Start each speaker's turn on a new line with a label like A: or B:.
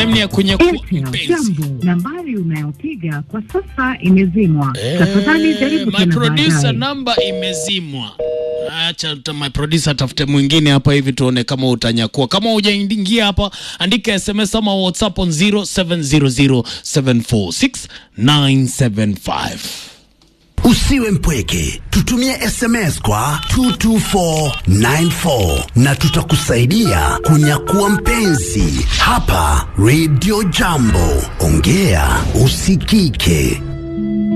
A: ni ya kunyakua
B: Airtel,
A: mpenzi.
B: jambo. Nambari unayopiga kwa sasa imezimwa.
A: Eh,
B: Tafadhali jaribu
A: my
B: tena
A: producer
B: baadaye.
A: namba imezimwa. Acha ta- my producer atafute mwingine hapa hivi tuone kama utanyakua. Kama hujaingia hapa, andika SMS ama WhatsApp on 0700746975.
C: Usiwe mpweke, tutumie SMS kwa 22494 na tutakusaidia kunyakua mpenzi hapa Radio Jambo. Ongea usikike.